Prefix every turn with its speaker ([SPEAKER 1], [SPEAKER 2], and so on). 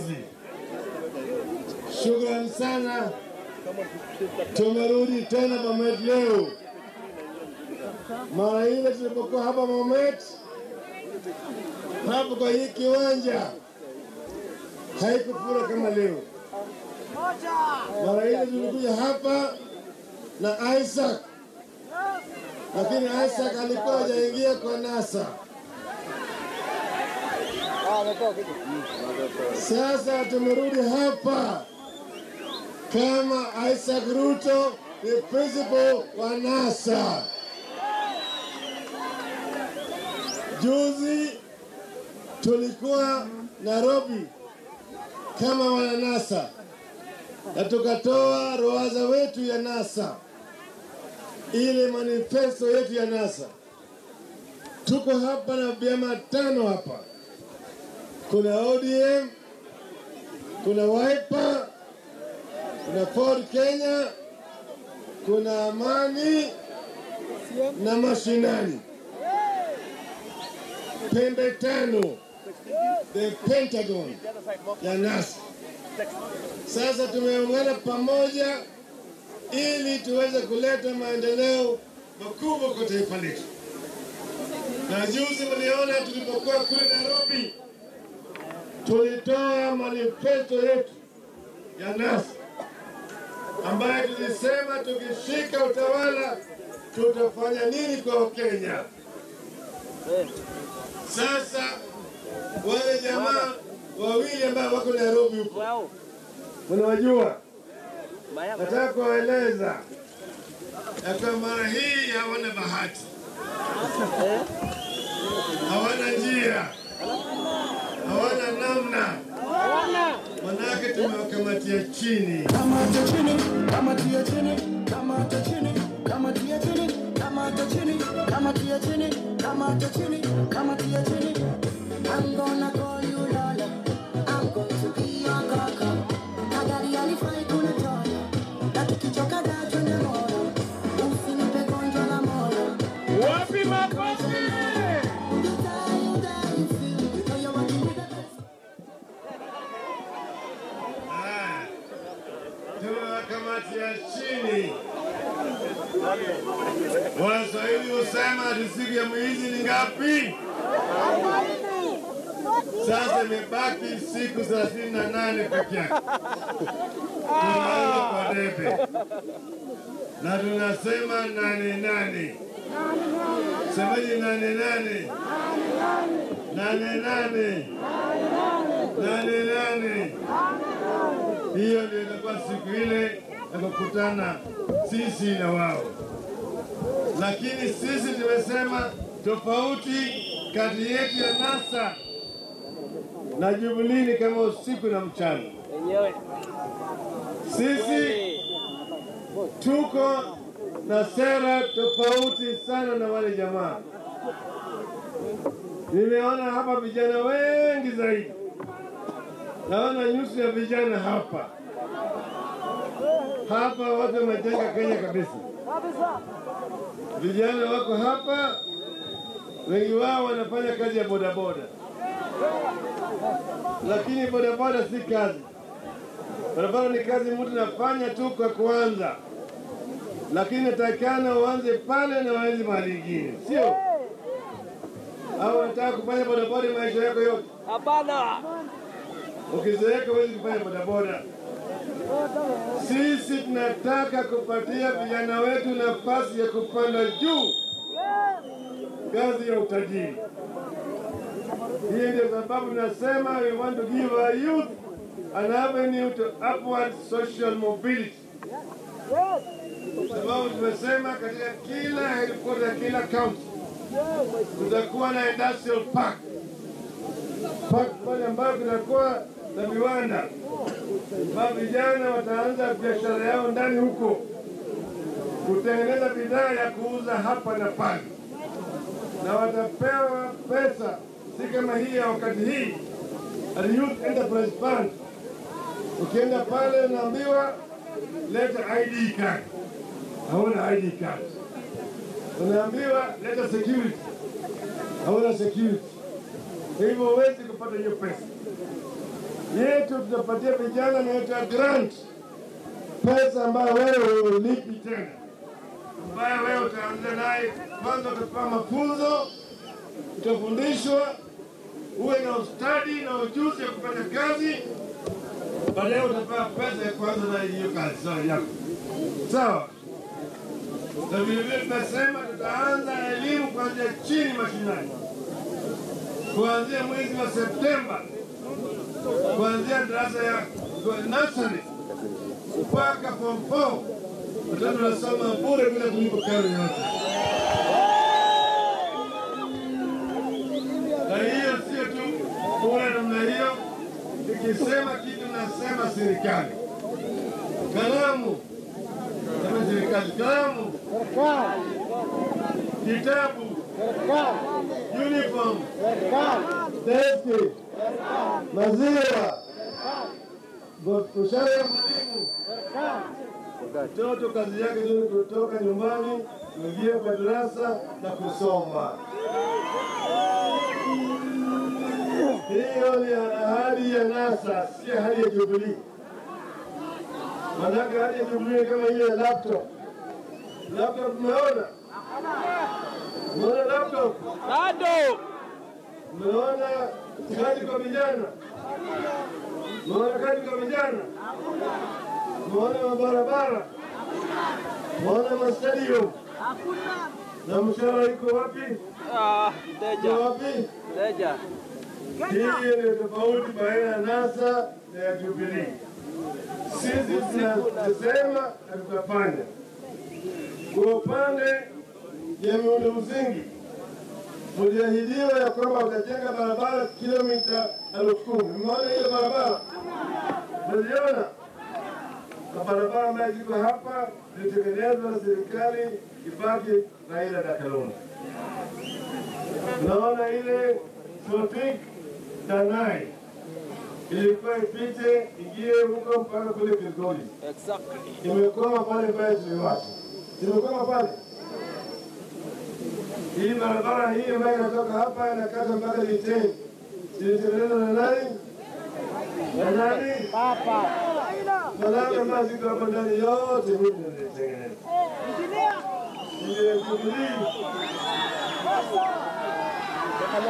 [SPEAKER 1] juzi. Shukrani sana, tumerudi tena Bomet leo. Mara ile tulipokuwa hapa Bomet, hapo kwa hii kiwanja haikufura kama leo. Mara ile tulikuja hapa na Isaac, lakini Isaac alikuwa hajaingia kwa NASA. Sasa tumerudi hapa kama Isaac Ruto ni principal wa NASA. Juzi tulikuwa Nairobi kama wana NASA na tukatoa ruwaza wetu ya NASA, ile manifesto yetu ya NASA. Tuko hapa na vyama tano hapa, kuna ODM, kuna Wiper, kuna Ford Kenya, kuna Amani na mashinani, pembe tano, the Pentagon ya NASA. Sasa tumeungana pamoja ili tuweze kuleta maendeleo makubwa kwa taifa letu. Na juzi mliona tulipokuwa kule Nairobi, tulitoa manifesto yetu ya NASA ambayo tulisema tukishika utawala tutafanya nini kwa Wakenya. Sasa wale jamaa wawili ambao wako Nairobi huko, mnawajua, nataka kuwaeleza ya kwamba mara hii hawana bahati, hawana njia, hawana namna, manake tumewakamatia chini.
[SPEAKER 2] Kamata chini, kamatia chini, kamata chini, kamatia chini, kamata chini, kamatia chini, kamata chini, kamatia chini. I'm gonna call you Lola. I'm going to be your kaka. Magari alifai kuna toyo. Na tukichoka da twende moyo. Usinipe gonjwa la moyo.
[SPEAKER 3] Wapi makofi?
[SPEAKER 2] You die, you die, you feel. You know you're working with the best.
[SPEAKER 1] Ah, tumewakamatia chini. Waswahili husema ati siku ya mwizi ni ngapi? Sasa imebaki siku thelathini na nane peke yake tunaanza kwa debe na tunasema nane nane. Semaji nane nane nane nane nane nane. Hiyo ndio inakuwa siku ile ya kukutana sisi na wao, lakini sisi tumesema tofauti kati yetu ya NASA na Jubilee ni kama usiku na mchana. Sisi tuko na sera tofauti sana na wale jamaa. Nimeona hapa vijana wengi zaidi, naona nyuso ya vijana hapa hapa, watu wamejenga Kenya kabisa. Vijana wako hapa, wengi wao wanafanya kazi ya bodaboda, lakini bodaboda si kazi. Bodaboda ni kazi mtu nafanya tu kwa kuanza, lakini natakikana uanze pale na uanze mahali ingine, sio au unataka kufanya bodaboda maisha yako yote?
[SPEAKER 3] Hapana.
[SPEAKER 1] Ukizeeka huwezi kufanya bodaboda. Sisi tunataka kupatia vijana wetu nafasi ya kupanda juu ngazi ya utajiri. Hii ndio sababu tunasema we want to give our youth an avenue to upward social mobility. Sababu tumesema katika kila headquarter ya kila county tutakuwa na industrial park park pale ambayo kutakuwa na viwanda ambao vijana wataanza biashara yao ndani huko, kutengeneza bidhaa ya kuuza hapa na pale, na watapewa pesa, si kama hii ya wakati hii at Youth Enterprise Fund. Ukienda pale unaambiwa leta ID card, hauna ID card. Unaambiwa leta security, hauna security. Hivyo huwezi kupata hiyo pesa yetu yetu tutapatia vijana inaitwa grant, pesa ambayo wewe ulipi tena, ambayo wewe utaanza naye. Kwanza utapewa mafunzo, utafundishwa, uwe na ustadi na ujuzi ya kufanya kazi, baadaye utapewa pesa ya kuanza na hiyo kazi sawa yako, sawa na vilevile tunasema tutaanza elimu kuanzia chini mashinani, kuanzia mwezi wa Septemba, kuanzia darasa ya nursery mpaka form four, watoto wanasoma bure bila kulipa karo yote. Na hiyo sio tu bure namna hiyo, ikisema kitu nasema serikali. Kalamu kama serikali, kalamu, kitabu, uniform, deski, maziwa, mshahara ya mwalimu. Mtoto kazi yake ni kutoka nyumbani kuingia kwa darasa na kusoma. Hiyo ni ahadi ya NASA, si ahadi ya Jubilee. Manake ahadi ya Jubilee kama ile ya laptop. Laptop umeona? Umeona laptop?
[SPEAKER 3] Bado.
[SPEAKER 1] Umeona kazi kwa vijana? Umeona kazi kwa vijana? Umeona mabarabara? Umeona mastadium? Na mshahara iko wapi?
[SPEAKER 3] Ah,
[SPEAKER 1] Iko
[SPEAKER 3] mteja.
[SPEAKER 1] wapi?
[SPEAKER 3] Mteja.
[SPEAKER 1] Hii ni tofauti baina ya NASA na ya Jubilee. Sisi tunasema na tutafanya. Kwa upande ya miundo msingi, mliahidiwa ya kwamba utajenga barabara kilomita elfu kumi. Mmeona hiyo barabara? Mliona na barabara ambayo ziko hapa zilitengenezwa na serikali Kibaki na ile na Kalonzo. Naona ile Sotik Tanai ilikuwa ipite ingie huko mpaka kule Kilgoli,
[SPEAKER 3] Exactly.
[SPEAKER 1] imekwama pale pale Ziwani, imekwama pale. Hii barabara hii ambayo inatoka hapa inakata mpaka Liteni ilitengenezwa na nani? Na nani?
[SPEAKER 3] Papa.
[SPEAKER 1] Barabara ambayo ziko hapa ndani yote mimi nilitengeneza. Ile Jubilee